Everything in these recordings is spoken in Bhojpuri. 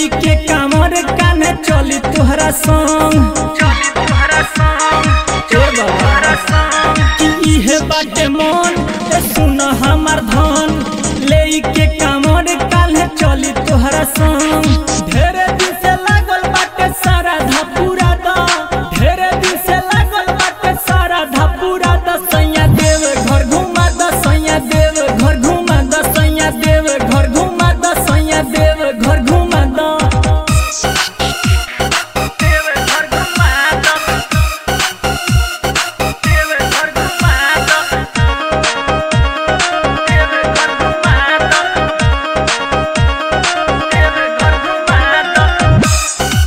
लेई के कामर काने चली तोहरा संग चली तोहरा संग ए बाबा कि इहे बाटे मन ए सुन हमार धन लेई के कामर काने चली तोहरा संग ढेरे दिन से लागल बाटे सारा धपूरा द ढेरे दिन से लागल बाटे सारा धपूरा द सैया देव घर घुमा द सैया देव घर घुमा द सैया देव घर घुमा द सैया देव घर घुमा द देव घर घुमा दो देव घर घुमा दो देव घर घुमा दो देव घर घुमा दो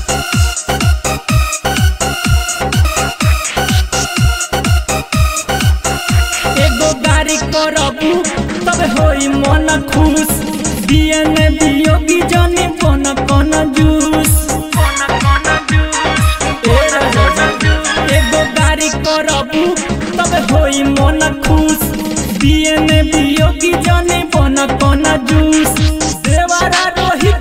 एगो गाड़ी करबू तब होई मन खुश बियन बियोगी जनी बन कन जूस कोन कोन जूस ए राजा एगो गाड़ी करबू तब होई मन खुश बियन बियोगी जनी बन कन जूस देवरा रोहित